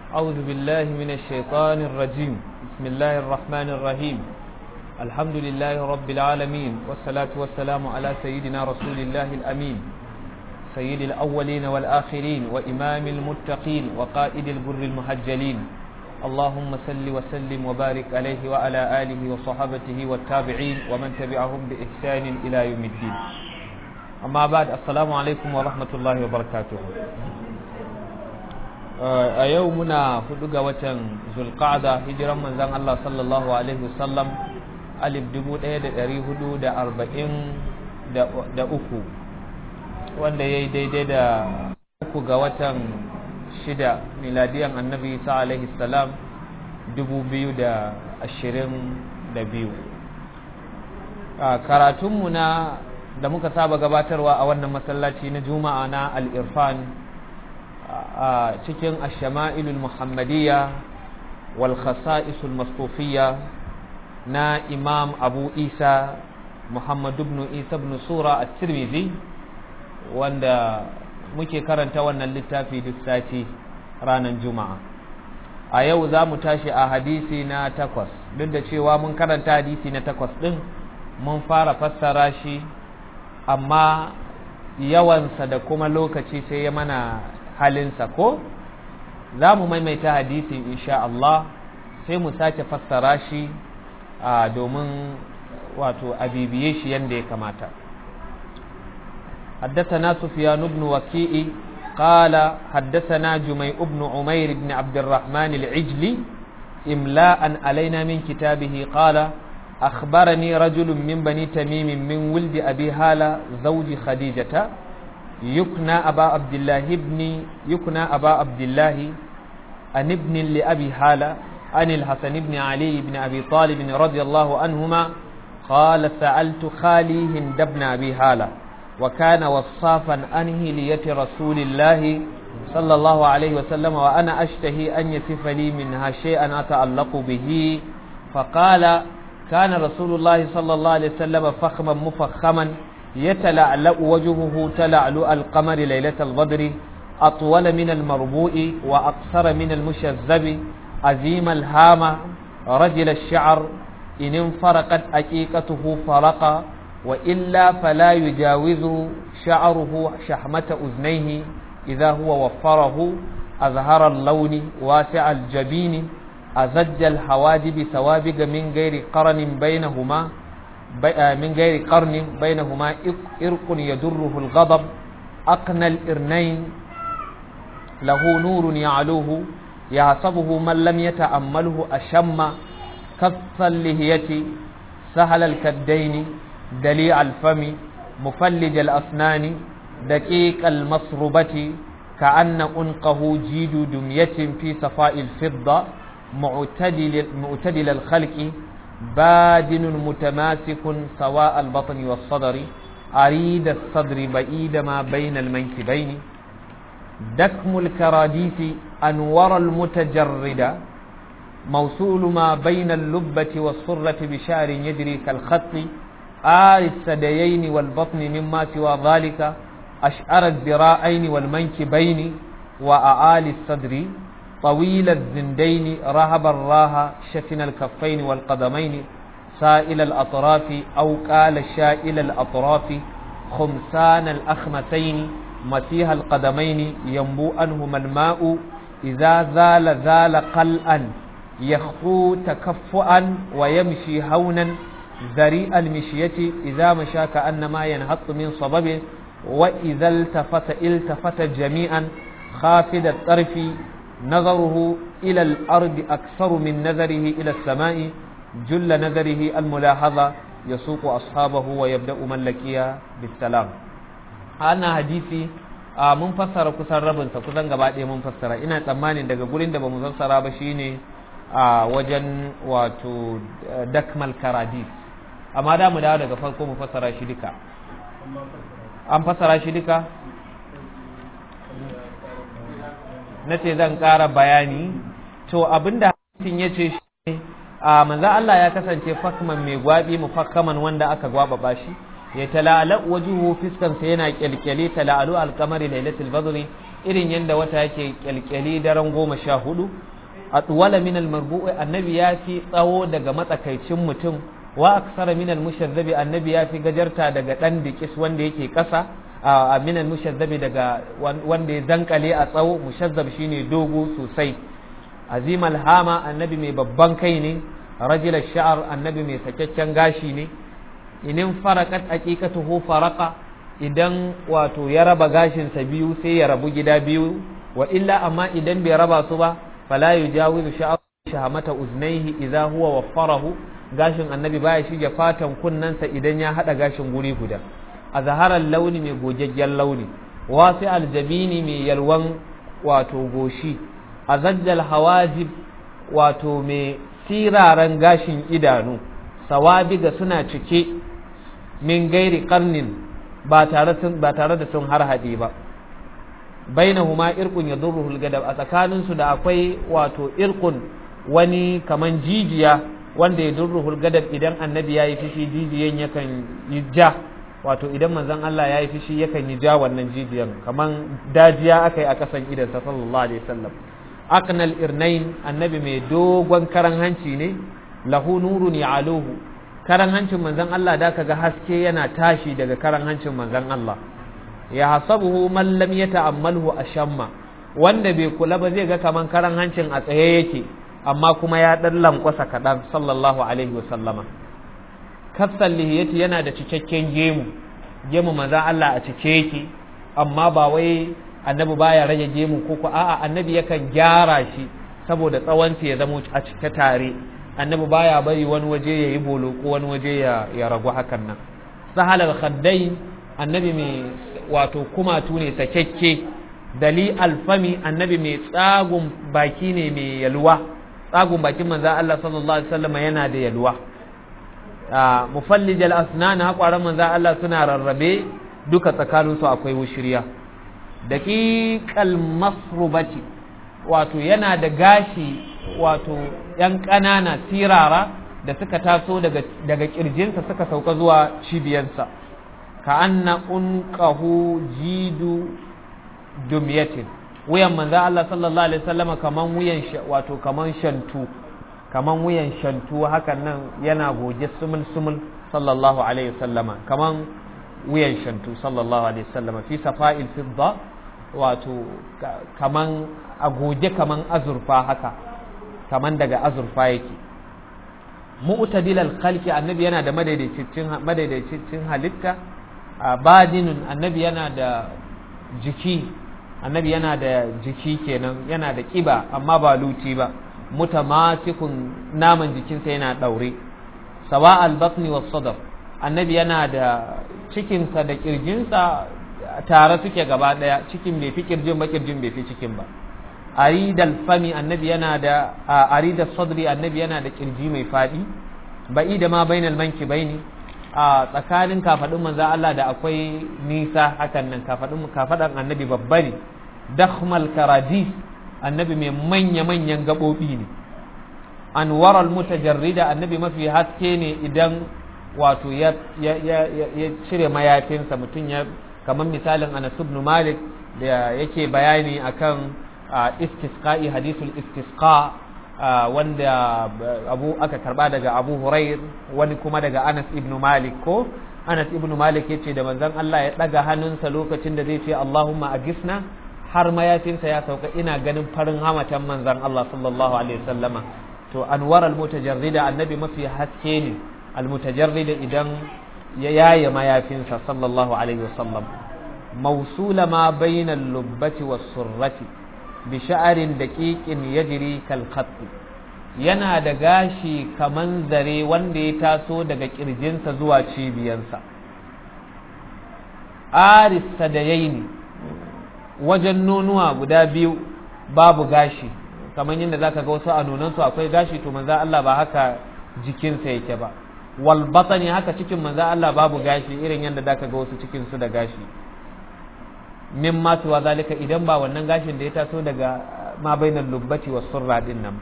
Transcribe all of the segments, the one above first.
أعوذ بالله من الشيطان الرجيم بسم الله الرحمن الرحيم الحمد لله رب العالمين والصلاة والسلام على سيدنا رسول الله الأمين سيد الأولين والآخرين وإمام المتقين وقائد البر المهجلين اللهم صل وسلم وبارك عليه وعلى آله وصحابته والتابعين ومن تبعهم بإحسان إلى يوم الدين أما بعد السلام عليكم ورحمة الله وبركاته a yau muna hudu ga watan zulqa'da hijiran manzon Allah sallallahu alaihi wasallam alif dubu ɗaya da ɗari hudu da arba'in da uku wanda ya yi daidai da uku ga watan shida miladiyan annabi isa alaihi salam dubu biyu da ashirin da biyu karatunmu na da muka saba gabatarwa a wannan masallaci na juma'a na al-irfan a cikin ashama'ilul muhammadiyya wal khasa'isul masfufiyya na imam abu isa muhammad ibn isa ibn sura at-tirmidhi wanda muke karanta wannan littafi duk sati ranar juma'a a yau za mu tashi a hadisi na takwas duk da cewa mun karanta hadisi na takwas din mun fara fassara shi amma yawansa da kuma lokaci sai ya mana halinsa ko za mu maimaita hadisin insha Allah sai mu sake fassara shi domin wato abibiye shi yadda ya kamata حدثنا سفيان بن وكيء قال حدثنا جميع بن عمير بن عبد الرحمن العجلي إملاء علينا من كتابه قال أخبرني رجل من بني تميم من ولد أبي هالة زوج خديجة يكنى أبا عبد الله ابن يكنى أبا عبد الله أن ابن لأبي هالة عن الحسن بن علي بن أبي طالب رضي الله عنهما قال سألت خالي هند بن أبي هالة وكان وصافا أنه لية رسول الله صلى الله عليه وسلم وأنا أشتهي أن يصف لي منها شيئا أتعلق به فقال كان رسول الله صلى الله عليه وسلم فخما مفخما يتلعلأ وجهه تلعلؤ القمر ليلة البدر أطول من المربوء وأقصر من المشذب عزيم الهامة رجل الشعر إن انفرقت أكيكته فرق وإلا فلا يجاوز شعره شحمة أذنيه إذا هو وفره أظهر اللون واسع الجبين أزج الحواجب سوابق من غير قرن بينهما من غير قرن بينهما إرق يدره الغضب أقنى الإرنين له نور يعلوه يعصبه من لم يتأمله أشم كف اللهية سهل الكدين دليع الفم مفلج الأسنان دقيق المصربة كأن أنقه جيد دمية في صفاء الفضة معتدل, معتدل الخلق بادن متماسك سواء البطن والصدر أريد الصدر بعيد ما بين المنكبين دكم الكراديس أنور المتجردة موصول ما بين اللبة والصرة بشعر يجري كالخط آل الثديين والبطن مما سوى ذلك أشعر الذراعين والمنكبين وأعالي الصدر طويل الزندين رهب الراها شفن الكفين والقدمين سائل الأطراف أو قال شائل الأطراف خمسان الأخمسين مسيح القدمين ينبو أنهما الماء إذا زال زال قلعا يخفو تكفؤا ويمشي هونا ذريء المشية إذا مشى كأنما ينهط من صبب وإذا التفت التفت جميعا خافد الطرف نظره إلى الأرض أكثر من نظره إلى السماء جل نظره الملاحظة يسوق أصحابه ويبدأ من لكيا بالسلام أنا حديثي mun fassara kusan rabinsa kusan gaba ɗaya mun fassara ina tsammanin daga gurin da ba mu fassara ba shine a wajen wato dakmal karadis amma da mu dawo daga farko mu fassara shi duka an fassara shi duka na ce zan ƙara bayani to abinda hadisin ya ce shi a manzan Allah ya kasance fakman mai gwabi mufakkaman wanda aka gwaba shi ya tala'ala wajuhu fiskansa yana kyalkyale tala'alu alkamari lailatul badri irin yadda wata yake kyalkyali daren goma sha hudu atwala min almarbu'i annabi ya fi tsawo daga matsakaicin mutum wa aksara min almushazzabi annabi ya fi gajarta daga dan dikis wanda yake kasa a min almushazzabi daga wanda ya zankale a tsawo mushazzab shine dogo sosai azim alhama annabi mai babban kai ne rajul sha'ar annabi mai sakakken gashi ne inin farakat aqiqatuhu faraqa idan wato ya raba gashinsa biyu sai ya rabu gida biyu wa illa amma idan bai raba su ba fala yujawizu shahamata uznaihi idza huwa waffarahu gashin annabi baya shige fatan kunnansa idan ya hada gashin guri guda a zaharar launi mai gogaggen launi wasi aljabini mai yalwan wato goshi a zajjal hawajib wato mai siraran gashin idanu sawabiga suna cike min gairi karnin ba tare da sun har haɗe ba bainahuma irqun yadurruhul gadab a tsakanin su da akwai wato irqun wani kaman jijiya wanda ya durruhul gadab idan annabi yayi fishi jijiyan yakan yi ja wato idan manzon Allah yayi fishi yakan yi ja wannan jijiyan kaman dajiya akai a kasan idan sa sallallahu alaihi wasallam aqnal irnain annabi mai dogon karan hanci ne lahu nurun ya'aluhu karan hancin manzon Allah da kaga haske yana tashi daga karan hancin manzon Allah ya hasabuhu man lam yata'ammalhu ashamma wanda bai kula ba zai ga kaman karan hancin a tsaye yake amma kuma ya dan lankwasa kadan sallallahu alaihi wa sallama kafsal lihiyati yana da cikakken gemu gemu manzon Allah a cike yake amma ba wai annabi baya rage gemu ko ko a'a annabi yakan gyara shi saboda tsawon ya zama a cike tare annabi baya bari wani waje ya yi bolo ko wani waje ya ragu hakan nan sahal al-khaddai annabi mai wato kumatu ne sakekke dali alfami annabi mai tsagun baki ne mai yalwa tsagun bakin manzan Allah sallallahu alaihi wasallam yana da yalwa mufallij al-asnan haƙwaran manzan Allah suna rarrabe duka tsakaninsu akwai wushiriya daqiqal masrubati wato yana da gashi wato ‘yan ƙanana sirara da suka taso daga ƙirjinsa suka sauka zuwa cibiyansa ka anna unqahu jidu dumyatin wuyan manzo Allah sallallahu alaihi wasallam kaman wuyan wato kaman shantu kaman wuyan shantu hakan nan yana goge sumul sumul sallallahu alaihi wasallama kaman wuyan shantu sallallahu alaihi wasallama fi safa'il fidda wato kaman a goge kaman azurfa haka kaman daga azurfa yake mu'tadilal khalqi annabi yana da madaidaicin madaidaicin halitta badinun annabi yana da jiki annabi yana da jiki kenan yana da kiba amma ba luti ba mutamatikun naman jikinsa yana daure sawa al-batni was sadr annabi yana da cikinsa da kirjinsa tare suke gaba daya cikin bai fi kirjin ba kirjin bai fi cikin ba aridal fami annabi yana da aridal sadri annabi yana da kirji mai fadi ba'i da ma bainal manki baini a tsakanin kafadun manzo Allah da akwai nisa hakan nan kafadun kafadan annabi babba ne dakhmal karadis annabi mai manya manyan gabobi ne anwaral mutajarrida annabi mafi haske ne idan wato ya ya cire mayafinsa mutum ya kamar misalin Anas ibn Malik da yake bayani akan istisqa'i hadithul istisqa wanda abu aka karba daga Abu Hurair wani kuma daga Anas ibn Malik ko Anas ibn Malik yace da manzon Allah ya daga hannunsa lokacin da zai ce Allahumma agisna har mayafinsa ya sauka ina ganin farin hamatan manzon Allah sallallahu alaihi wasallama to anwar al-mutajarrida annabi mafi haske ne al-mutajarrida idan ya yaye mayafinsa sallallahu alaihi wasallam موصول ما بين اللبة والسرة بشعر دقيق يجري كالخط yana da gashi kaman zare wanda ya taso daga kirjinsa zuwa cibiyansa aris sadayaini wajen nonuwa guda biyu babu gashi kamar yadda zaka ga wasu a nonansu akwai gashi to manzo Allah ba haka jikinsa yake ba wal batani haka cikin manzo Allah babu gashi irin yadda zaka ga wasu cikin su da gashi min ma tuwa zalika idan ba wannan gashin da ya taso daga ma bainal lubbati was surra din nan ba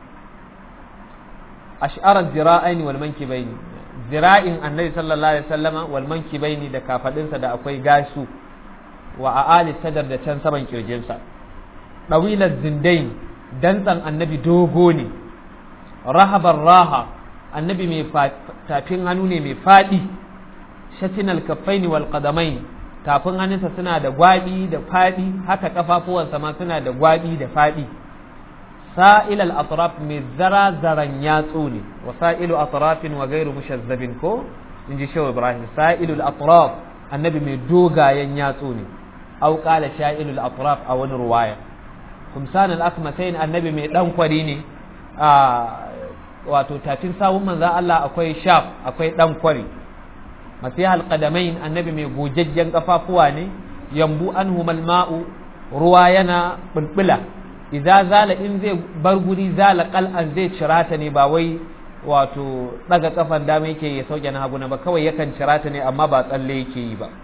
ash'ara zira'aini wal mankibaini zira'in annabi sallallahu alaihi wasallama wal mankibaini da kafadinsa da akwai gasu wa a ali sadar da can saman kirjinsa ɗawilar zindain dantsan annabi dogo ne rahabar raha annabi mai tafin hannu ne mai faɗi shatinal kaffaini wal qadamain tafin hannunsa suna da gwabi da faɗi haka kafafuwansa ma suna da gwabi da faɗi sa'il al atraf mai zara zaran yatsu ne wa sa'ilu atrafin wa gairu mushazzabin ko in ji shehu ibrahim sa'ilul atraf annabi mai dogayen yatsu ne au qala sha'ilul atraf a wani ruwaya kumsan al akmatain annabi mai dan kwari ne a wato tafin sawun manzo Allah akwai shaf akwai dan kwari masihal qadamain annabi mai gojajjen kafafuwa ne yambu anhumal ma'u ruwa yana bulbula idza zala in zai bar guri zala qal'an zai cirata ne ba wai wato daga kafan dama yake ya sauke na hagu na ba kawai yakan cirata ne amma ba tsalle yake yi ba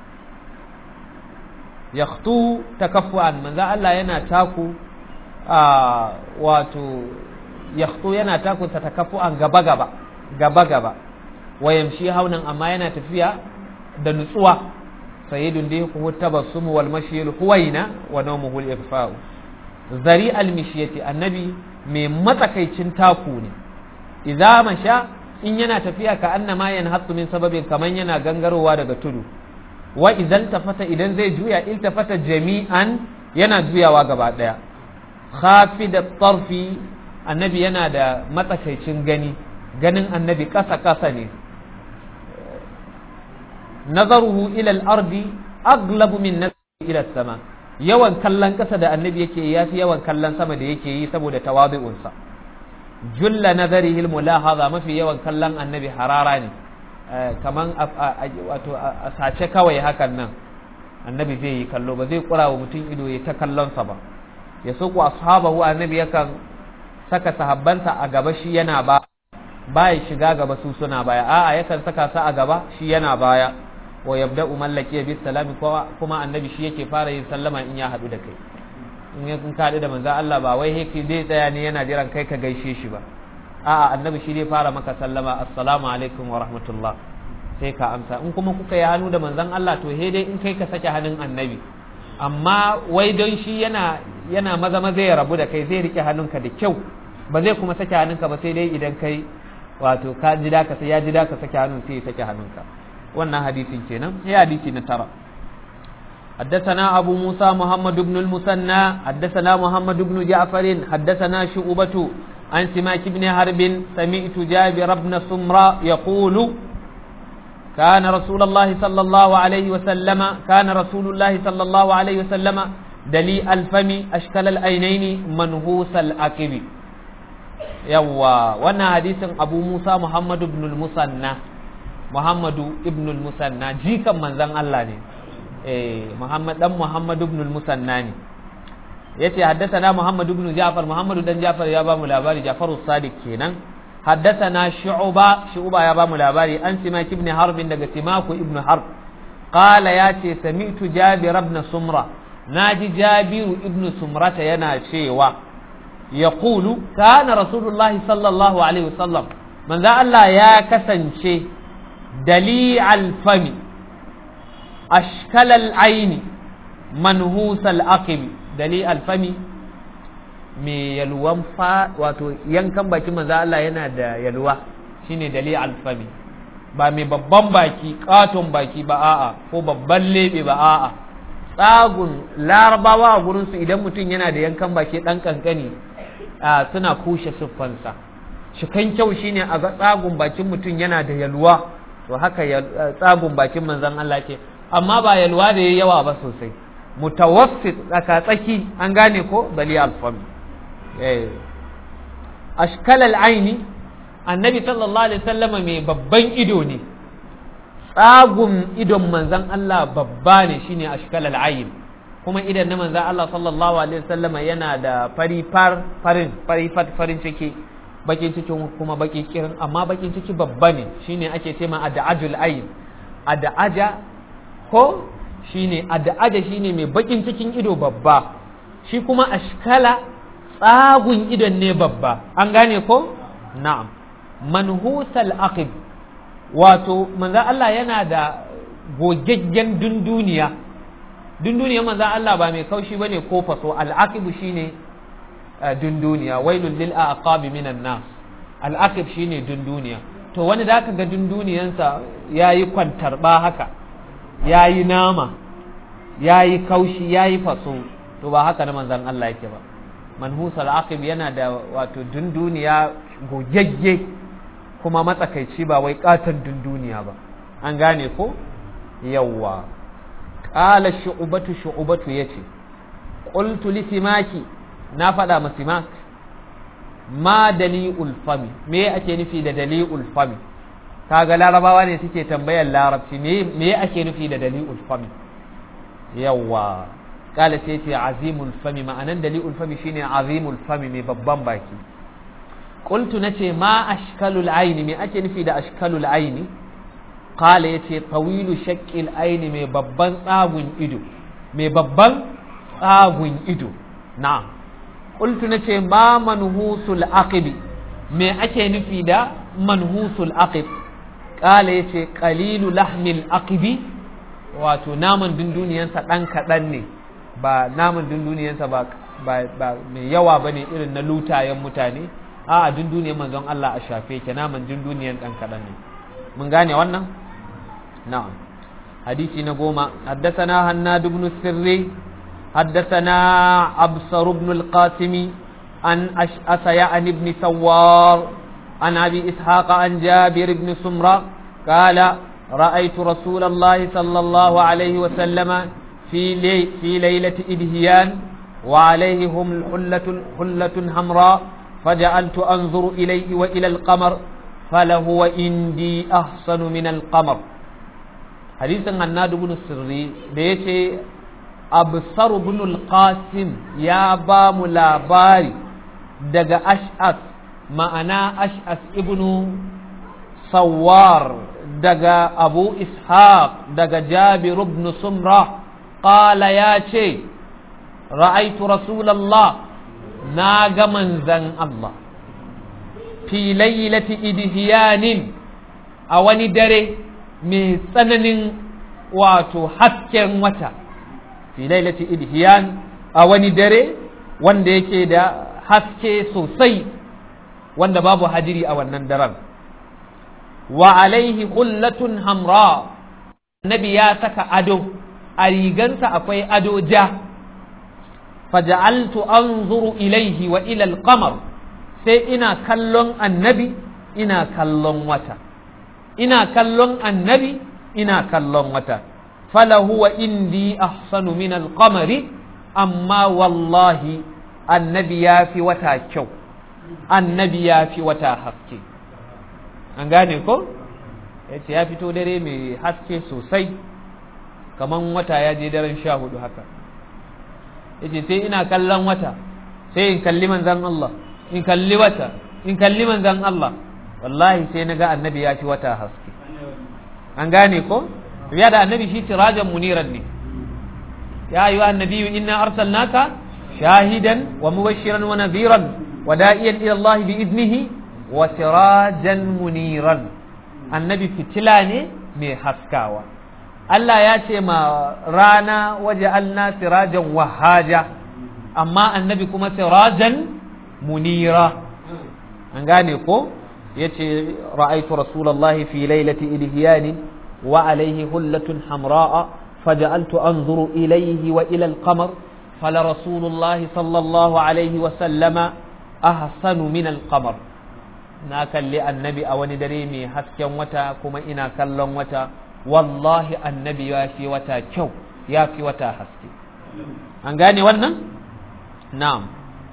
yakhtu takaffuan manzo Allah yana taku a wato yakhtu yana taku ta takaffuan gaba gaba gaba gaba wayamshi haunan amma yana tafiya da nutsuwa sayyidun da yake tabassum wal mashyil huwaina wa nawmuhu al ifa'u zari al mishyati annabi mai matsakaicin taku ne idza masha in yana tafiya ka annama yanhatsu min sababin kaman yana gangarowa daga tudu wa idan tafata idan zai juya iltafata jami'an yana juyawa gaba daya khafid tarfi annabi yana da matsakaicin gani ganin annabi kasa kasa ne nazaruhu ila al-ardi aglabu min nazari ila sama yawan kallon kasa da annabi yake yafi yawan kallon sama da yake yi saboda tawadu'unsa julla nazarihi al-mulahaza mafi yawan kallon annabi harara ne kaman wato a sace kawai hakan nan annabi zai yi kallo ba zai kura wa mutum ido ya ta kallonsa ba ya so ku ashabahu annabi yakan saka sahabbansa a gaba shi yana ba baya shiga gaba su suna baya a'a yakan saka su a gaba shi yana baya wa yabda'u mallaki bis salami kuma annabi shi yake fara yin sallama in ya haɗu da kai in ya kun kaɗu da manzo Allah ba wai yake zai tsaya ne yana jiran kai ka gaishe shi ba a'a annabi shi zai fara maka sallama assalamu alaikum wa rahmatullah sai ka amsa in kuma kuka yi hannu da manzon Allah to he dai in kai ka sake hannun annabi amma wai don shi yana yana maza maza ya rabu da kai zai rike hannunka da kyau ba zai kuma sake hannunka ba sai dai idan kai wato ka ji da ka sai ya ji da ka sake hannun sai ya sake hannunka wannan hadisin kenan sai hadisi na tara حدثنا أبو موسى محمد بن المثنى حدثنا محمد بن جعفر حدثنا شعبة عن سماك بن حرب سمعت جابر بن سمرة يقول كان رسول الله صلى الله عليه وسلم كان رسول الله صلى الله عليه وسلم دلي الفم أشكال الأينين منهوس الأكب يوا وانا حديث أبو موسى محمد بن المثنى محمد بن المثنى جيكا من ذن الله ne eh Muhammad dan Muhammad ibn al-Musanna ne yace haddathana Muhammad ibn Ja'far Muhammad dan Ja'far ya ba mu labari Ja'far as-Sadiq kenan haddathana Shu'ba Shu'ba ya ba mu labari an Simak ibn Harb daga Simak ibn Harb qala yace sami'tu Jabir ibn Sumra naji Jabir ibn Sumra yana cewa yaqulu kana Rasulullahi sallallahu alaihi wasallam manzo Allah ya kasance dali al-fami أشكل العين منهوس الأقب دليل الفمي mai yalwan fa wato yankan bakin manzo Allah yana da yalwa shine dalil alfami ba mai babban baki katon baki ba a'a ko babban lebe ba a'a tsagun larabawa a gurin su idan mutum yana da yankan baki dan kankani suna kushe siffansa shikan kyau shine a ga tsagun bakin mutum yana da yalwa to haka tsagun bakin manzon Allah ke amma ba yalwa da ya yawa ba sosai mutawassit tsaka tsaki an gane ko bali alfam ashkal al'aini annabi sallallahu alaihi wasallama mai babban ido ne tsagun idon manzan Allah babba ne shine ashkal al'ain kuma idan na manzan Allah sallallahu alaihi wasallama yana da fari far farin fari fat farin ciki bakin cikin kuma baki kirin amma bakin ciki babba ne shine ake cema ad'ajul ayn ad'aja ko shine ad'aja shine mai bakin cikin ido babba shi kuma ashkala tsagun idon ne babba an gane ko na'am manhusal aqib wato manzo Allah yana da gogaggen dunduniya dunduniyar manzan Allah ba mai kaushi bane ko faso al'aqibu shine dunduniya wailul lil aqabi minan nas al'aqib shine dunduniya to wani da ka ga dunduniyansa yayi kwantarba haka yayi nama yayi kaushi yayi faso to ba haka na manzan Allah yake ba manhusal aqib yana da wato dunduniya gogegge kuma matsakaici ba wai katon dunduniya ba an gane ko yawwa qala shu'batu shu'batu yace qultu li simaki na faɗa ma simak ma dali'ul fami me ake nufi da dali'ul fami kaga larabawa ne suke tambayar larabci me me ake nufi da dali'ul fami yawwa kala sai ce azimul fami ma'anan dali'ul fami shine azimul fami mai babban baki qultu nace ma ashkalul aini me ake nufi da ashkalul aini qala yace tawilu shaqqil aini mai babban tsagun ido mai babban tsagun ido na'am qultu nace ma manhusul aqibi me ake nufi da manhusul aqib qala yace qalilu lahmil aqibi wato naman dunduniyansa dan kadan ne ba naman dunduniyansa ba ba mai yawa bane irin na lutayen mutane a a dunduniyar manzon Allah a shafe ke naman dunduniyan dan kadan ne mun gane wannan na'am hadisi na goma haddathana hannad ibn sirri حدثنا أبصر بن القاسم عن أشأس يعني بن سوار عن أبي إسحاق عن جابر بن سمرة قال رأيت رسول الله صلى الله عليه وسلم في, لي في ليلة إدهيان وعليه هم حلة, حلة حمراء فجعلت أنظر إليه وإلى القمر فلهو عندي أحسن من القمر حديث الناد بن السري ليش absar ibn al-qasim ya ba mu labari daga ash'as ma'ana ash'as ibn sawar daga abu ishaq daga jabir ibn sumra qala ya ce ra'aitu rasulallah na ga manzan Allah fi laylati idhiyanin a wani dare mai tsananin wato hasken wata fi lailati idhiyan a wani dare wanda yake da haske sosai wanda babu hadiri a wannan daren wa alaihi hullatun hamra nabi ya saka ado a rigansa akwai ado ja faja'altu anzuru ilaihi wa ila al-qamar sai ina kallon annabi ina kallon wata ina kallon annabi ina kallon wata فلهو عندي أحسن من القمر أما والله النبي في وتا كو النبي في وتا حسكي an gane ko ya ce ya fito dare mai haske sosai kamar wata ya je daren sha hudu haka ya ce sai ina kallon wata sai in kalli manzan Allah in kalli wata in kalli manzan Allah wallahi sai na ga annabi ya fi wata haske an gane ko ya da annabi shi sirajan muniran ne ya ayyuha annabiyyu inna arsalnaka shahidan wa mubashiran wa nadhiran wa da'iyan ila Allah bi idnihi wa sirajan muniran annabi fitila ne mai haskawa Allah ya ce ma rana waje alna sirajan wahaja amma annabi kuma sirajan munira an gane ko yace ra'aytu rasulullahi fi lailati ilhiyani وعليه هلة حمراء فجعلت أنظر إليه وإلى القمر فلرسول الله صلى الله عليه وسلم أحسن من القمر na kalli annabi a wani dare mai hasken wata kuma ina kallon wata wallahi annabi ya fi wata kyau ya fi wata haske an gane wannan na'am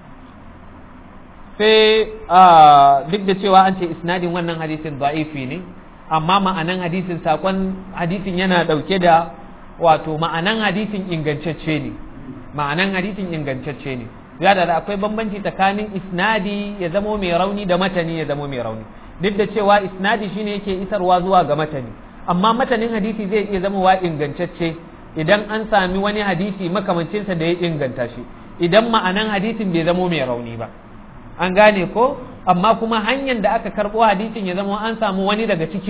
sai duk da cewa an ce isnadin wannan hadisin da'ifi ne amma ma'anan hadisin sakon hadisin yana ɗauke da wato ma'anan hadisin ingantacce ne ma'anan hadisin ingantacce ne ya da akwai bambanci tsakanin isnadi ya zamo mai rauni da matani ya zamo mai rauni duk da cewa isnadi shine yake isarwa zuwa ga matani amma matanin hadisi zai iya zama wa ingantacce idan an sami wani hadisi makamancinsa da ya inganta shi idan ma'anan hadisin bai zamo mai rauni ba an gane ko amma kuma hanyar da aka karɓo hadisin ya zama an samu wani daga cikin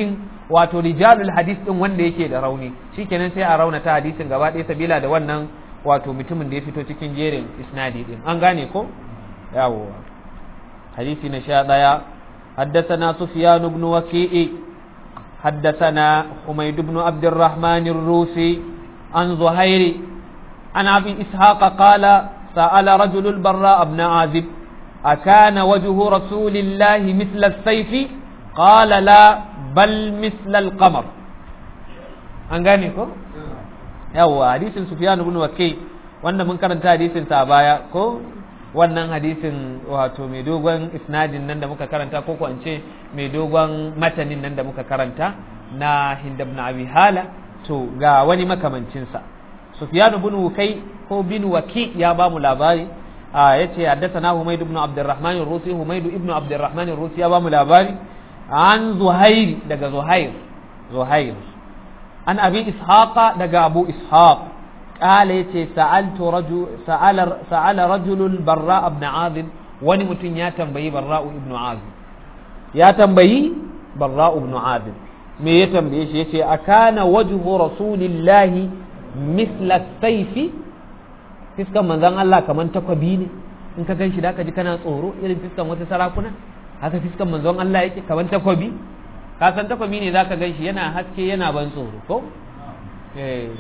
wato rijalul hadis din wanda yake da rauni shikenan sai a raunata hadisin gaba ɗaya sabila da wannan wato mutumin da ya fito cikin jerin isnadi din an gane ko yawo hadisi na sha ɗaya حدثنا سفيان بن وكيء حدثنا حميد بن عبد الرحمن الروسي عن زهير عن أبي إسحاق قال سأل رجل البراء بن عازب أكان وجه رسول الله مثل السيف قال لا بل مثل القمر أنغانيكو yawwa hadisin Sufyan ibn Waki wanda mun karanta hadisin sa baya ko wannan hadisin wato mai dogon isnadin nan da muka karanta ko ko ce mai dogon matanin nan da muka karanta na Hind ibn Abi Hala to ga wani makamancin sa Sufyan ibn Wakai ko bin Waki ya ba mu labari a yace haddathana Humayd ibn Abdurrahman ar-Rusi Humayd ibn Abdurrahman ar-Rusi ya ba mu labari an Zuhair daga Zuhair Zuhair an abi ishaqa daga abu ishaq qala yace sa'altu rajul sa'ala sa'ala rajulun barra ibn azib wani mutum ya tambayi barra ibn azib ya tambayi barra ibn azib me ya tambaye shi yace akana wajhu rasulillahi misla sayfi fiskan manzon Allah kaman takwabi ne in ka gan shi da ka ji kana tsoro irin fiskan wata sarakuna haka fiskan manzon Allah yake kaman takwabi ka san takwami ne zaka gan shi yana haske yana ban tsoro ko eh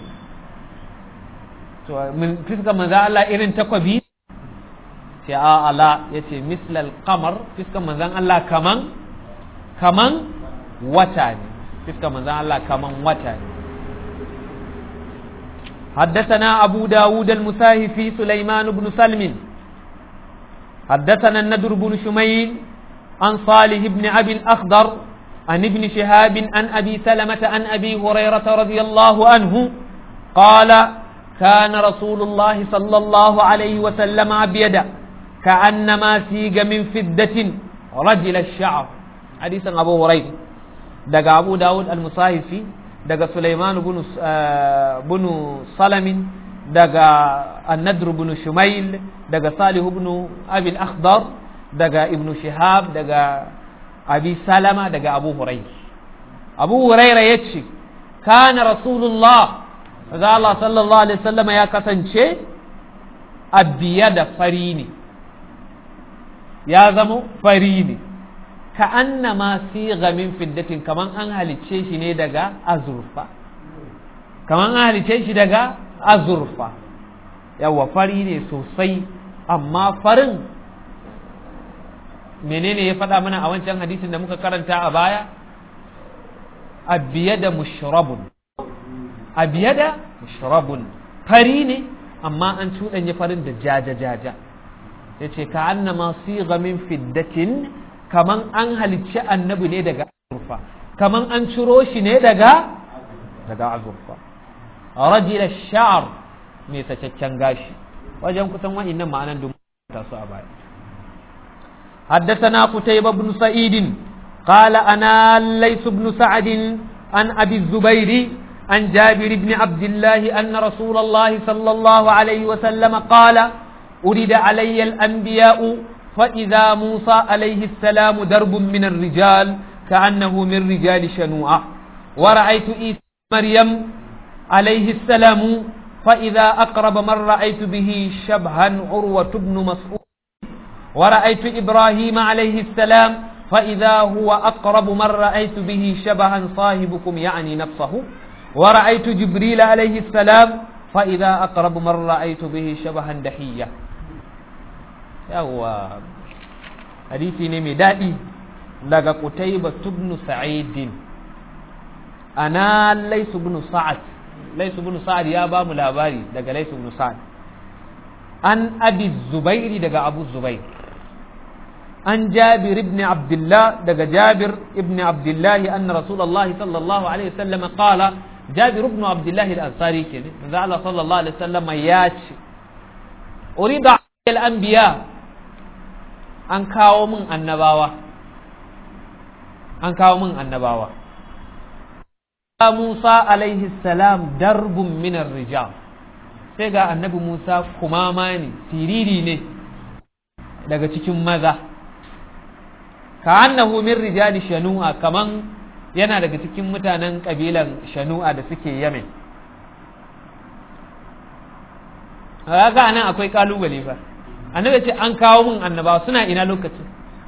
to min fiska manzo Allah irin takwabi ce a ala yace mislal qamar fiska manzon Allah kaman kaman wata ne fiska manzon Allah kaman wata ne حدثنا أبو داود المساهفي سليمان بن سلم حدثنا الندر بن شميل عن صالح بن أبي الأخضر عن ابن شهاب عن أبي سلمة عن أبي هريرة رضي الله عنه قال كان رسول الله صلى الله عليه وسلم أبيدا كأنما سيج من فدة رجل الشعر حديث أبو هريرة دقى أبو داود المصاحفي دقى سليمان بن بن سلم دقى الندر بن شميل دقى صالح بن أبي الأخضر دقى ابن شهاب دقى abi salama daga abu huraira abu huraira ya ce kana rasulullah za Allah sallallahu alaihi wasallama ya kasance a biya da fari ne ya zama fari ne ka annama siga min fiddatin kaman an halicce shi ne daga azurfa kaman an halicce shi daga azurfa yawa fari ne sosai amma farin menene ya faɗa mana a wancan hadisin da muka karanta a baya abiyada mushrabun abiyada mushrabun fari ne amma an cuɗanya farin da jaja jaja ya ce ka annama siga min fiddatin kaman an halicci annabi ne daga azurfa kaman an ciro shi ne daga daga azurfa rajila sha'ar mai sacaccen gashi wajen kusan wa'innan ma'anan dun su a baya حدثنا قتيبة بن سعيد قال أنا ليس بن سعد عن أبي الزبير عن جابر بن عبد الله أن رسول الله صلى الله عليه وسلم قال أريد علي الأنبياء فإذا موسى عليه السلام درب من الرجال كأنه من رجال شنوعة ورأيت إيسى مريم عليه السلام فإذا أقرب من رأيت به شبها عروة بن مسعود ورأيت إبراهيم عليه السلام فإذا هو أقرب من رأيت به شبها صاحبكم يعني نفسه ورأيت جبريل عليه السلام فإذا أقرب من رأيت به شبها دحية يوا حديثي نمي دادي لغا قتيبة بن سعيد أنا ليس بن سعد ليس بن سعد يا بام لاباري لغا ليس بن سعد أن أبي الزبير لغا أبو الزبير عن جابر بن عبد الله دقى جابر بن عبد الله أن رسول الله صلى الله عليه وسلم قال جابر بن عبد الله الأنصاري كده قال صلى الله عليه وسلم ياش أريد على الأنبياء أن كاو من النباوة أن كاو من النباوة موسى عليه السلام درب من الرجال sai ga annabi Musa kumama ne siriri ne daga cikin maza ka annahu min rijali shanu'a kaman yana daga cikin mutanen kabilan shanu'a da suke yamen ga nan akwai kalubale fa annabi ce an kawo min annabawa suna ina lokacin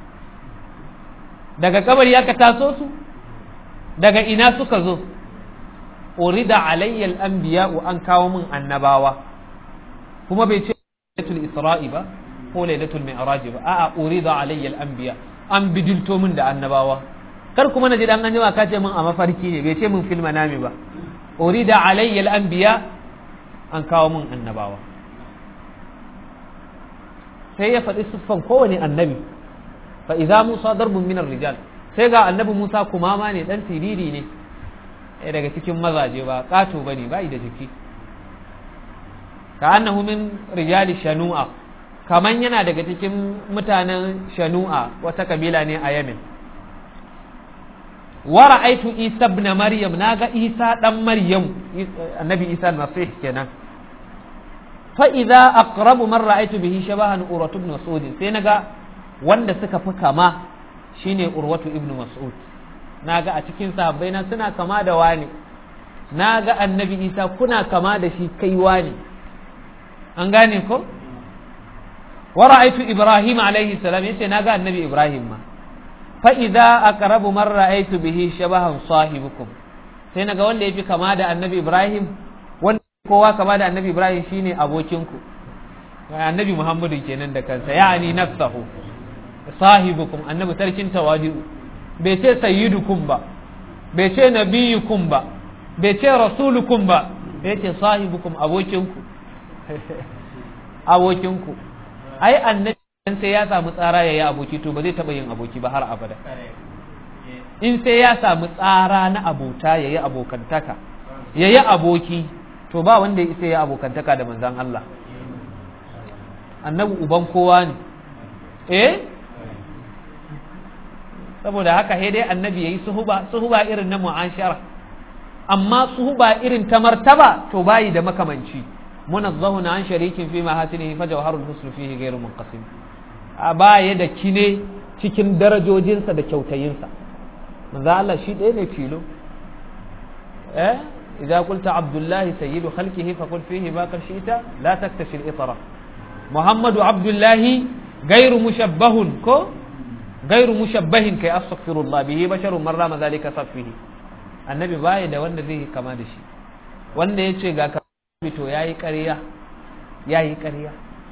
daga kabari aka taso su daga ina suka zo urida alayya al-anbiya an kawo min annabawa kuma bai ce lailatul isra'i ba ko lailatul mi'raj ba a'a urida alayya al-anbiya an bidilto min da annabawa kar kuma na ji dan anjima ka ce min a mafarki ne bai ce min fil manami ba urida alayya al-anbiya an kawo min annabawa sai ya faɗi siffan kowane annabi fa idza musa darbun min rijal sai ga annabi musa kumama ne dan siriri ne daga cikin mazaje ba kato bane bai da jiki ka annahu min rijali shanu'a kaman yana daga cikin mutanen shanu'a wata kabila ne a yamin wa ra'aitu isa ibn maryam naga isa dan maryam annabi isa nasih kenan fa idza aqrabu man ra'aitu bihi shabahan urwatu ibn mas'ud sai naga wanda suka fi kama shine urwatu ibn mas'ud naga a cikin sahabbai na suna kama da wani naga annabi isa kuna kama da shi kai wani an gane ko wa ra'aitu ibrahim alaihi salam yace naga annabi ibrahim ma fa idza aqrabu man ra'aitu bihi shabahan sahibukum sai naga wanda yafi kama da annabi ibrahim wanda kowa kama da annabi ibrahim shine abokinku annabi muhammadu kenan da kansa ya'ani nafsahu sahibukum annabi sarkin tawadi'u bai ce sayyidukum ba bai ce nabiyukum ba bai ce rasulukum ba bai ce sahibukum abokinku abokinku ai annabi sai ya samu tsara ya yi aboki to ba zai taɓa yin aboki ba har abada in sai ya samu tsara na abota ya yi abokantaka ya yi aboki to ba wanda ya isa ya abokantaka da manzan Allah annabi uban kowa ne eh saboda haka sai dai annabi yayi suhuba suhuba irin na mu'ashara amma suhuba irin ta martaba to bayi da makamanci munazzahun an sharikin fi mahasinihi fa jawharul husn fihi ghairu munqasim a baya da kine cikin darajojinsa da kyautayinsa manzo Allah shi ɗaya ne filo eh idza qulta abdullahi sayyidu khalqihi fa qul fihi ma qad shi'ta la taktashi al-itra muhammadu abdullahi ghairu mushabbahun ko gairu mushabbahin kai astaghfirullah bihi basharun marra ma zalika saffihi annabi baya da wanda zai kama da shi wanda yace ga ka to yayi ƙarya yayi ƙarya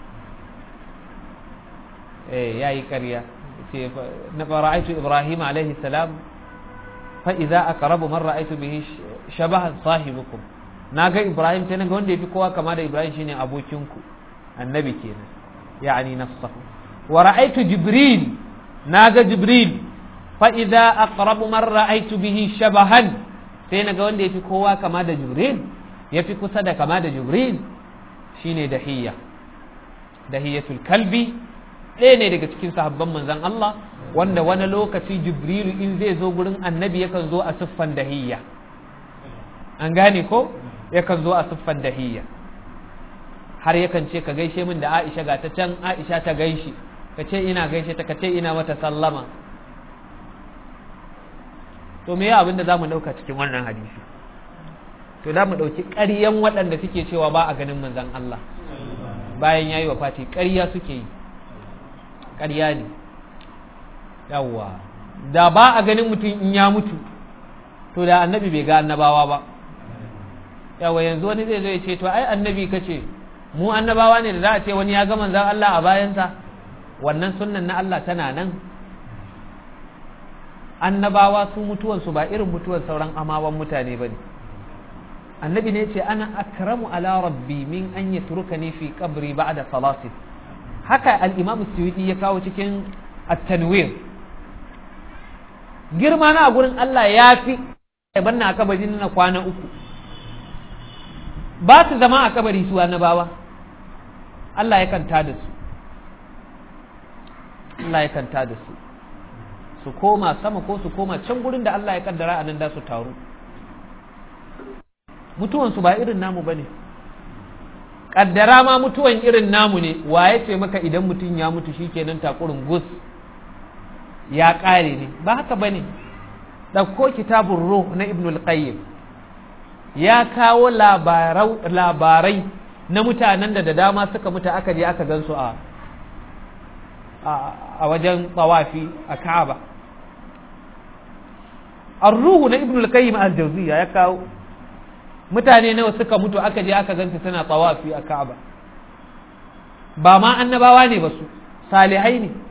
eh yayi ƙarya ce na fara'aitu ibrahim alaihi salam fa idza aqrabu man ra'aitu bihi shabahan sahibukum naga ibrahim sai naga wanda yafi kowa kama da ibrahim shine abokinku annabi kenan yani nafsahu wa ra'aitu jibril naga jibril fa idza aqrabu man ra'aytu bihi shabahan sai naga wanda yafi kowa kama da jibril yafi kusa da kama da jibril shine dahiyya dahiyatul kalbi ɗaya ne daga cikin sahabban manzon Allah wanda wani lokaci jibrilu in zai zo gurin annabi yakan zo a siffan dahiyya an gane ko yakan zo a siffan dahiyya har yakan ce ka gaishe min da Aisha ga ta can Aisha ta gaishe ka ce ina gaishe ta ka ce ina mata sallama to me abin da za mu ɗauka cikin wannan hadisi to za mu ɗauki ƙaryan waɗanda suke cewa ba a ganin manzan Allah bayan ya yi wa fati ƙarya suke yi ƙarya ne yawwa da ba a ganin mutum in ya mutu to da annabi bai ga annabawa ba yawwa yanzu wani zai zo ya ce to ai annabi ka ce mu annabawa ne da za a ce wani ya ga manzan Allah a bayansa wannan sunnan na Allah tana nan annabawa su mutuwansu ba irin mutuwan sauran amawan mutane ba ne annabi ne ce ana akramu ala rabbi min an yi turkani fi kabri ba da salasin haka al'imamu suyuti ya kawo cikin at-tanwir girma na a gurin Allah ya fi banna a kabari na kwana uku ba su zama a kabari su annabawa Allah ya kanta da su Allah ya kanta da su su koma sama ko su koma can gurin da Allah ya kaddara a nan da su taru mutuwansu ba irin namu ba ne kaddara ma mutuwan irin namu ne wa ya ce maka idan mutum ya mutu shi kenan takurin gus ya ƙare ne ba haka ba ne ɗauko kitabun ruh na ibnul qayyim ya kawo labarai na mutanen da da dama suka mutu aka je aka gansu a a wajen tsawafi a ka'aba ar-ruhu na ibnul qayyim al-jawziyya ya kawo mutane nawa suka mutu aka je aka gansu suna tsawafi a ka'aba ba ma annabawa ne ba su salihai ne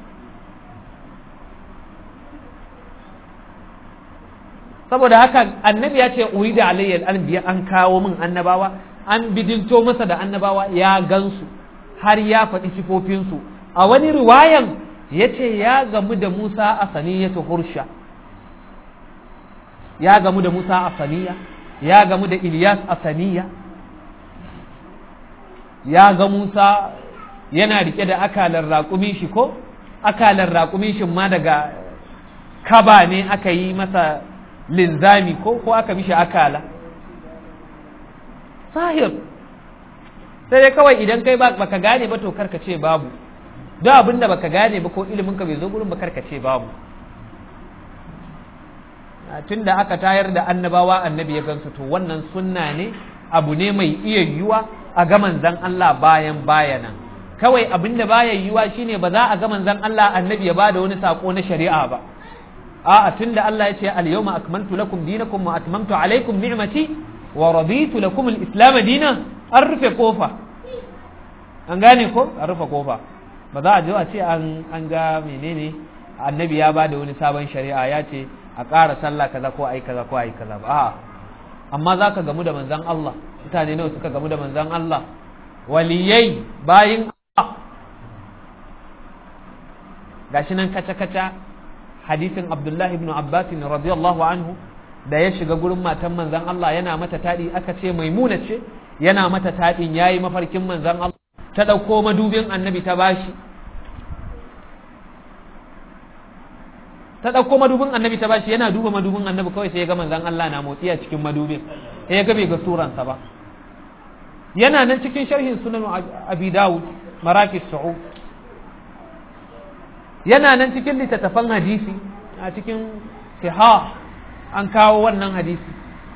saboda haka annabi ya ce uri da alayyar anbiya an kawo min annabawa an bidinto masa da annabawa ya gansu har ya faɗi sifofinsu a wani riwayan ya ce ya gamu da musa a saniyatu hursha ya gamu da musa a saniya ya gamu da ilyas a saniya ya ga musa yana rike da akalar raƙumin shi ko akalar raƙumin shi ma daga kaba ne aka yi masa linzami ko ko aka mishi akala sahir sai dai kawai idan kai baka gane ba to karka ce babu duk abin da baka gane ba ko ilimin ka bai zo gurin ba karka ce babu tun da aka tayar da annabawa annabi ya gansu to wannan sunna ne abu ne mai iya yiwuwa a ga manzan Allah bayan bayanan kawai abin da baya yiwuwa shine ba za a ga manzan Allah annabi ya bada wani sako na shari'a ba a'a tunda Allah ya ce al-yawma akmaltu lakum dinakum wa atmamtu alaykum ni'mati wa raditu lakum al-islam dinan an rufe kofa an gane ko an rufe kofa ba za a je a ce an an ga menene annabi ya bada wani sabon shari'a ya ce a ƙara sallah kaza ko ai kaza ko ai kaza ba a'a amma za ka gamu da manzan Allah mutane nawa suka gamu da manzan Allah waliyai bayin Allah gashi nan kaca-kaca hadisin Abdullahi ibn Abbas radiyallahu anhu da ya shiga gurin matan manzan Allah yana mata taɗi aka ce maimuna ce yana mata taɗin yayi mafarkin manzan Allah ta ɗauko madubin annabi ta bashi ta ɗauko madubin annabi ta bashi yana duba madubin annabi kawai sai ya ga manzan Allah na motsi a cikin madubin sai ya ga bai ga suransa ba yana nan cikin sharhin sunan abi dawud marakis su'ud yana nan cikin littattafan hadisi a cikin siha an kawo wannan hadisi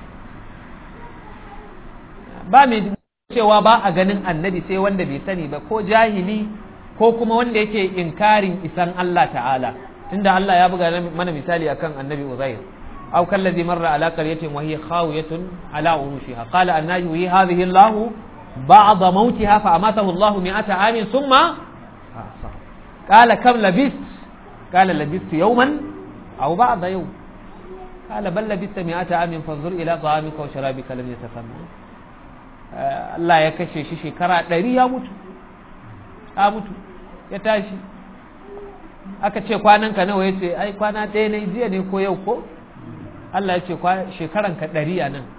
ba mai cewa ba a ganin annabi sai wanda bai sani ba ko jahili ko kuma wanda yake inkarin isan Allah ta'ala tunda Allah ya buga mana misali akan annabi Uzair aw kallazi marra ala qaryatin wa hiya khawiyatun ala urushiha qala anna yuhyi hadhihi Allah ba'da mautiha fa amatahu Allah mi'ata amin thumma qala kam labist qala labistu yawman aw ba'da yawm qala bal labista mi'ata amin fanzur ila ta'amika wa sharabika lam yatasanna Allah ya kashe shi shekara ɗari ya mutu ya mutu ya tashi aka ce kwananka nawa ya ce ai kwana ɗaya ne jiya ne ko yau ko Allah ya ce shekaranka ɗari a nan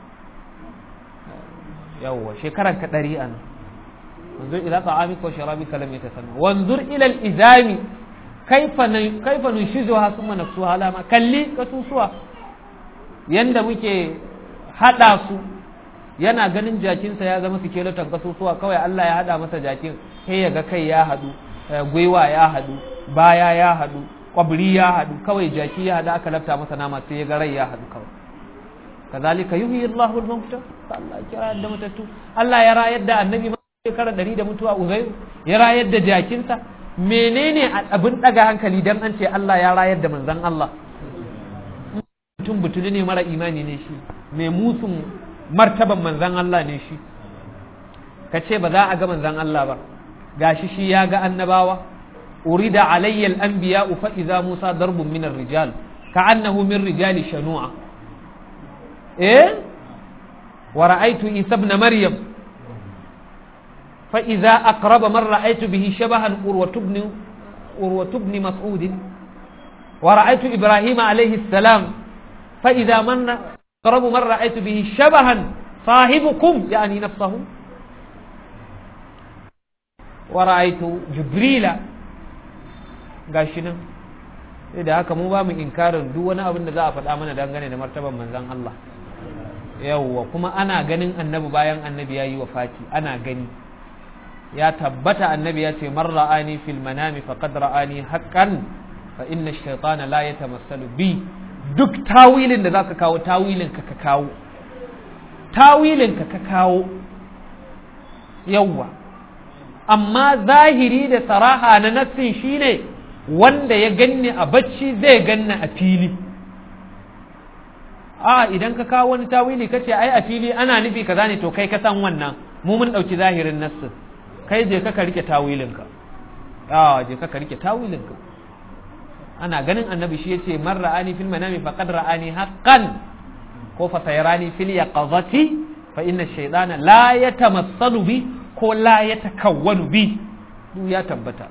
yawwa shekaranka ɗari a nan wanzur ila ta'amika wa sharabika lam yatasanna wanzur ila al-izami kaifa kaifa nunshizuha thumma nafsuha lama kalli kasusuwa yanda muke hada su yana ganin jakinsa ya zama sikeleton kasusuwa kawai Allah ya hada masa jakin sai ya ga kai ya hadu gwiwa ya hadu baya ya hadu kwabri ya hadu kawai jaki ya hadu aka lafta masa nama sai ya ga rai ya hadu kawai kazalika yuhyi Allahu al-mauta Allah ya kira da matattu Allah ya rayar da annabi ma shekara ɗari da mutuwa uzairu ya rayar da jakinsa menene abin daga hankali dan an ce Allah ya rayar da manzon Allah mutum butuli ne mara imani ne shi mai musun martaban manzan Allah ne shi ka ce ba za a ga manzan Allah ba gashi shi ya ga annabawa urida alayya al-anbiya fa idza musa darbun min ar-rijal ka'annahu min rijali shanu'a eh wa ra'aytu isa ibn maryam fa idza aqraba man ra'aytu bihi shabahan urwatu ibn urwatu ibn mas'ud wa ra'aytu ibrahima alayhi salam fa idza man أقرب من رأيت به شبها صاحبكم يعني نفسه ورأيت جبريل gashinan da haka mu ba mu inkarin duk wani abin da za a faɗa mana dangane da martaban manzan Allah yawwa kuma ana ganin annabi bayan annabi ya yi wa fati ana gani ya tabbata annabi ya ce man ra'ani fil manami faqad ra'ani haqqan fa inna ash-shaytana la yatamassalu bi duk tawilin da za ka kawo tawilin ka ka kawo tawilin ka ka kawo yawwa amma zahiri da saraha na nassin shine wanda ya ganni a bacci zai ganni a fili a idan ka kawo wani tawili kace ai a fili ana nufi kaza ne to kai ka san wannan mu mun dauki zahirin nassin kai je ka ka rike tawilinka a je ka ka rike tawilinka ana ganin annabi shi yace man ra'ani fil manami faqad ra'ani haqqan ko fa sayrani fil yaqazati fa inna ash-shaytana la yatamassalu bi ko la yatakawwanu bi duk ya tabbata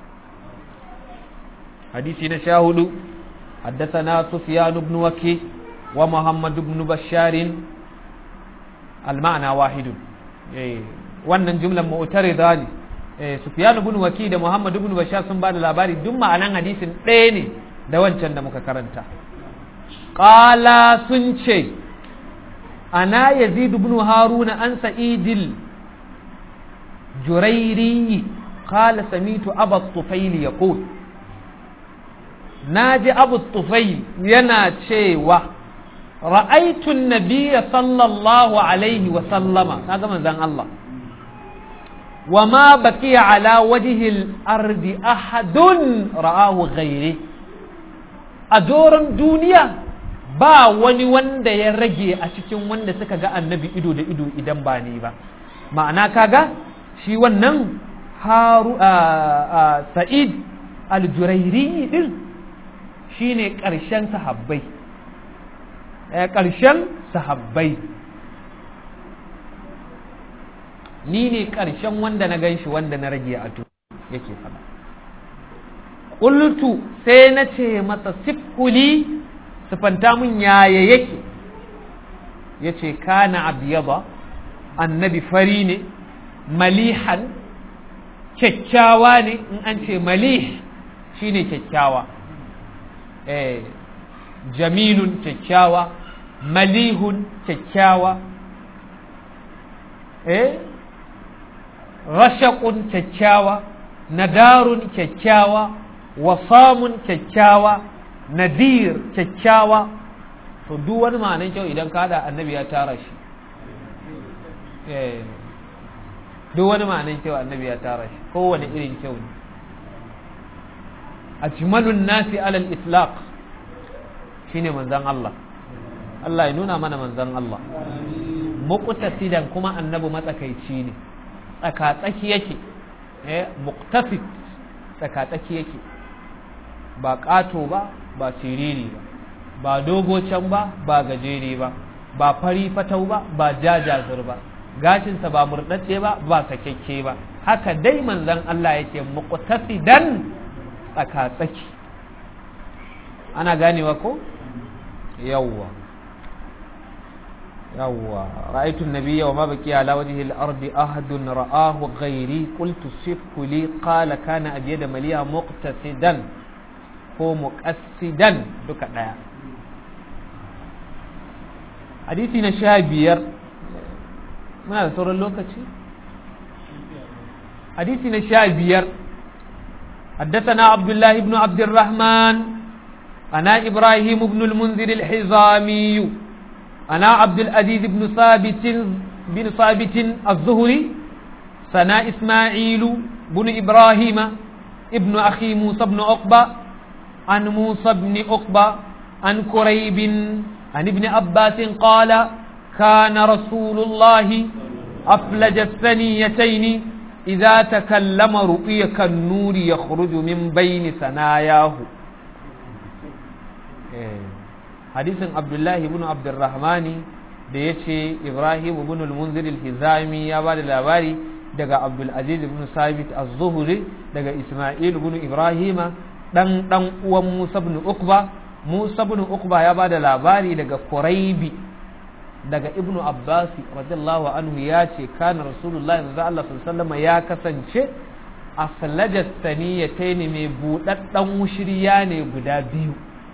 hadisi na sha hudu حدثنا سفيان بن وكي ومحمد بن بشار المعنى واحد wannan jumlan mu'tarida ne Sufyan ibn Waki da Muhammad ibn Bashar sun bada labari duk ma'anan hadisin ɗaya ne da wancan da muka karanta qala sun ce ana Yazid ibn Harun an Sa'idil Jurairi qala samitu Abu Tufail yaqul naji Abu Tufail yana cewa ra'aytu an-nabiyya sallallahu alaihi wa sallama kaga manzon Allah وما بقي على وجه الأرض أحد رآه غيري أدورن دنيا ba wani wanda ya rage a cikin wanda suka ga annabi ido da ido idan ba ni ba ma'ana kaga shi wannan haru sa'id al-jurairi din shine ƙarshen sahabbai ƙarshen sahabbai ni ne ƙarshen wanda na gan shi wanda na rage a tu yake faɗa ƙultu sai na ce masa siffuli siffanta mun yaya yake ya ce kana abiyaba annabi fari ne malihan kyakkyawa ne in an ce malih shine kyakkyawa eh jamilun kyakkyawa malihun kyakkyawa eh rashakun kyakkyawa nadarun kyakkyawa wasamun kyakkyawa nadir kyakkyawa to duk wani ma'anin kyau idan ka da annabi ya tara shi duk wani ma'anin kyau annabi ya tara shi kowane irin kyau ne ajmalun nasi alal itlaq shine manzon Allah Allah ya nuna mana manzon Allah muqtasidan kuma annabi matsakaici ne tsakatsaki yake eh muqtasid tsakatsaki yake ba ƙato ba ba siriri ba ba dogo can ba ba gajere ba ba fari fatau ba ba jajazir ba gashinsa ba murɗaɗɗe ba ba sakakke ba haka dai manzon Allah yake muqtasidan tsakatsaki ana ganewa ko yawwa yawwa ra'aytu an-nabiyya wa ma baqiya ala wajhi al-ardi ahadun ra'ahu ghairi qultu sifhu li qala kana abyada maliya muqtasidan ko muqassidan duka daya hadisi na sha biyar muna da sauran lokaci hadisi na sha biyar حدثنا عبد الله بن عبد الرحمن أنا إبراهيم بن المنذر الحزامي أنا عبد العزيز بن ثابت بن ثابت الزهري سنا إسماعيل بن إبراهيم ابن أخي موسى بن عقبة عن موسى بن عقبة عن كريب عن ابن عباس قال كان رسول الله أفلج الثنيتين إذا تكلم رؤيا كالنور يخرج من بين ثناياه hadisin abdullahi ibn abdurrahmani da ya ce ibrahim ibn al-munzir al-hizami ya ba da labari daga abdulaziz ibn sabit az-zuhri daga isma'il ibn ibrahima dan dan uwan musa ibn ukba musa ibn ukba ya ba da labari daga quraibi daga ibnu abbas radiyallahu anhu ya ce kana rasulullahi sallallahu alaihi wasallam ya kasance aflajat saniyatayn mai budaddan wushiriya ne guda biyu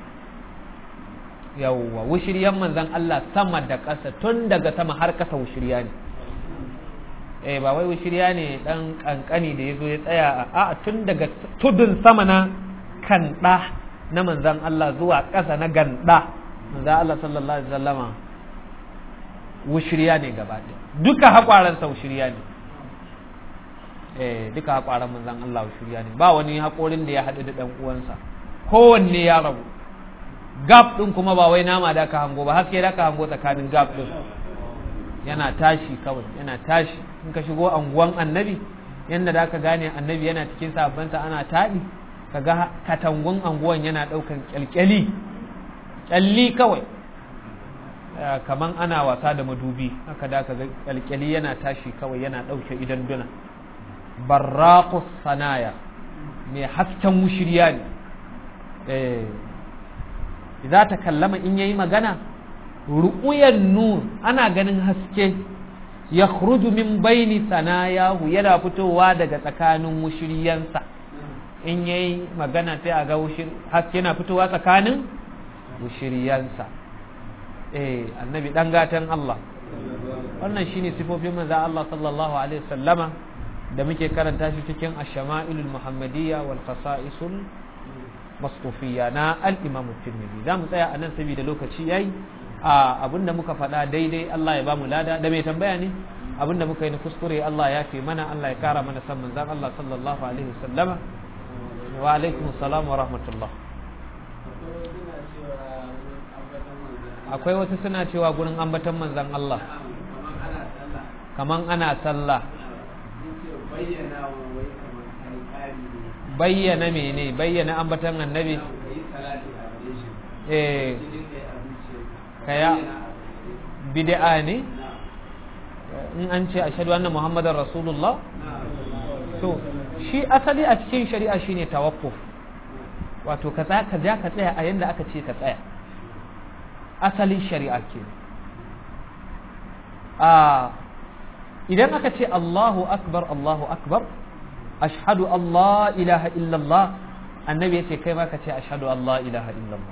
yawwa wushiryan manzan Allah sama da ƙasa tun daga sama har ƙasa wushirya ne eh ba wai wushirya ne dan kankani da yazo ya tsaya a a tun daga tudun sama na kanda na manzan Allah zuwa ƙasa na ganda manzo Allah sallallahu alaihi wasallama wushiriya ne gaba ɗaya duka haƙwaransa wushiriya ne eh duka haƙwaran manzon Allah wushiriya ne ba wani haƙorin da ya haɗu da ɗan uwansa kowanne ya rabu gap ɗin kuma ba wai nama da ka hango ba haske da ka hango tsakanin gap ɗin yana tashi kawai yana tashi in ka shigo anguwan annabi yadda da ka gane annabi yana cikin sabansa ana taɗi ka ga katangun anguwan yana ɗaukan ƙyalƙyali ƙyalli kawai kaman ana wasa da madubi haka da ka ga ƙyalƙyali yana tashi kawai yana ɗauke idan duna barraƙus sanaya mai hasken wushirya ne za ta kallama in yayi magana ru'uyan nur ana ganin haske ya min baini sanayahu yana fitowa daga tsakanin wushiriyansa in yayi magana sai a ga haske yana fitowa tsakanin wushiriyansa eh annabi dan gatan Allah wannan shine sifofin manzo Allah sallallahu alaihi wasallama da muke karanta shi cikin ash-shama'ilul muhammadiyya wal qasa'isul masufiyya na al-imam tirmidhi za mu tsaya a nan saboda lokaci yayi a abinda muka faɗa daidai Allah ya bamu lada da mai tambaya ne abinda muka yi na kuskure Allah ya fi mana Allah ya kara mana san manzon Allah sallallahu alaihi wasallama wa alaikum assalam wa rahmatullah akwai wasu suna cewa gurin ambaton manzon Allah kaman ana sallah bayyana mene bayyana ambatan annabi eh kaya bid'a ne in an ce ashhadu anna muhammadar rasulullah to shi asali a cikin shari'a shine tawakkuf wato ka tsaya ka ja ka tsaya a yanda aka ce ka tsaya asalin shari'a ke a idan aka ce Allahu akbar Allahu akbar ashhadu Allah ilaha illallah annabi ya ce kai ma ka ce ashhadu Allah ilaha illallah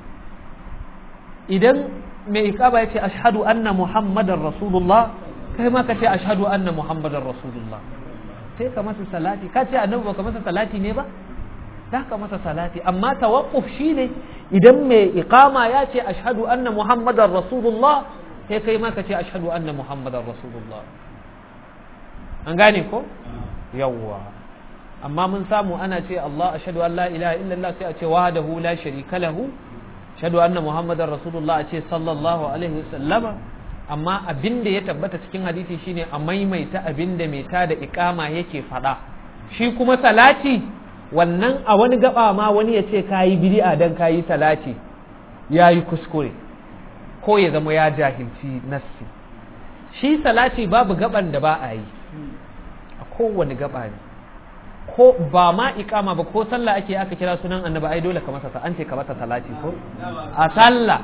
idan mai ikaba ya ce ashhadu anna muhammadar rasulullah kai ma ka ce ashhadu anna muhammadar rasulullah sai ka masa salati ka ce annabi baka masa salati ne ba za ka masa salati amma tawaqquf shine idan mai iqama ya ce ashhadu anna muhammadar rasulullah sai kai ma ka ce ashhadu anna muhammadar rasulullah an gane ko yawwa amma mun samu ana ce Allah ashhadu an la ilaha illallah sai a ce wahdahu la sharika lahu ashhadu anna muhammadar rasulullah a ce sallallahu alaihi wasallama amma abin da ya tabbata cikin hadisi shine a maimaita abin da mai ta da ikama yake faɗa shi kuma salati wannan a wani gaba ma wani ya ce kayi bid'a dan kayi salati ya yi kuskure ko ya zama ya jahilci nassi shi salati babu gaban da ba a yi a kowane gaba ne ko ba ma ikama ba ko sallah ake aka kira sunan annabi ai dole ka masa an ce ka masa salati ko a sallah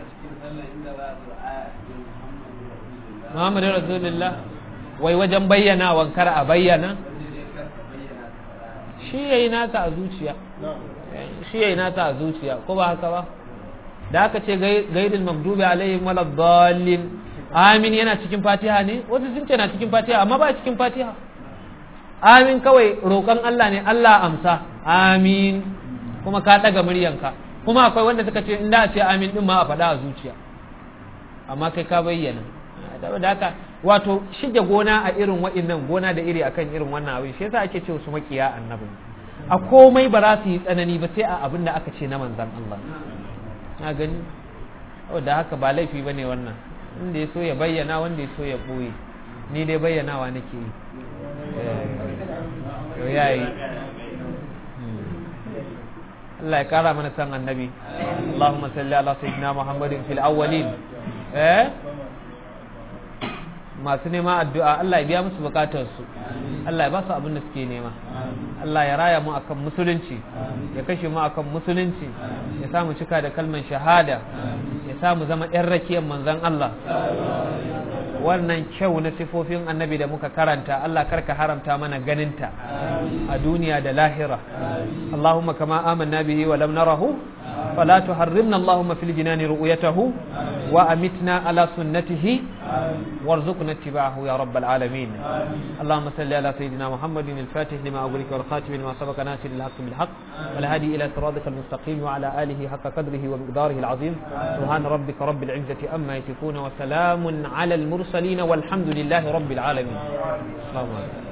Muhammadu Rasulullah wai wajen bayyana wankar a bayyana shi yayi nasa a zuciya shi yayi nasa a zuciya ko ba haka ba da aka ce gaidul magdubi alaihim wala dallin amin yana cikin fatiha ne wasu sun ce na cikin fatiha amma ba cikin fatiha amin kawai roƙon Allah ne Allah amsa amin kuma ka ɗaga muryanka kuma akwai wanda suka ce inda a ce amin din ma a faɗa a zuciya amma kai ka bayyana da haka wato shige gona a irin wa'innan gona da iri akan irin wannan abin shi yasa ake ce su makiya annabi a komai ba za su yi tsanani ba sai a abin da aka ce na manzan Allah na gani da haka ba laifi ba ne wannan inda ya so ya bayyana wanda ya so ya ɓoye ni dai bayyanawa nake yi to ya yi Allah ya kara mana san annabi Allahumma salli ala sayyidina Muhammadin fil awwalin eh masu nema addu'a Allah ya biya musu bukatarsu Allah ya ba su abin da suke nema Allah ya raya mu akan musulunci ya kashe mu akan musulunci ya sa mu cika da kalman shahada ya sa mu zama ‘yan rakiyar manzan Allah wannan kyau na sifofin annabi da muka karanta Allah karka haramta mana ganinta a duniya da lahira Allahumma kama amanna bihi wa lam narahu فلا تحرمنا اللهم في الجنان رؤيته وأمتنا على سنته وارزقنا اتباعه يا رب العالمين اللهم صل على سيدنا محمد الفاتح لما أغلق والخاتم لما سبق ناصر الحق بالحق والهادي إلى صراطك المستقيم وعلى آله حق قدره ومقداره العظيم سبحان ربك رب العزة أما يصفون وسلام على المرسلين والحمد لله رب العالمين اللهم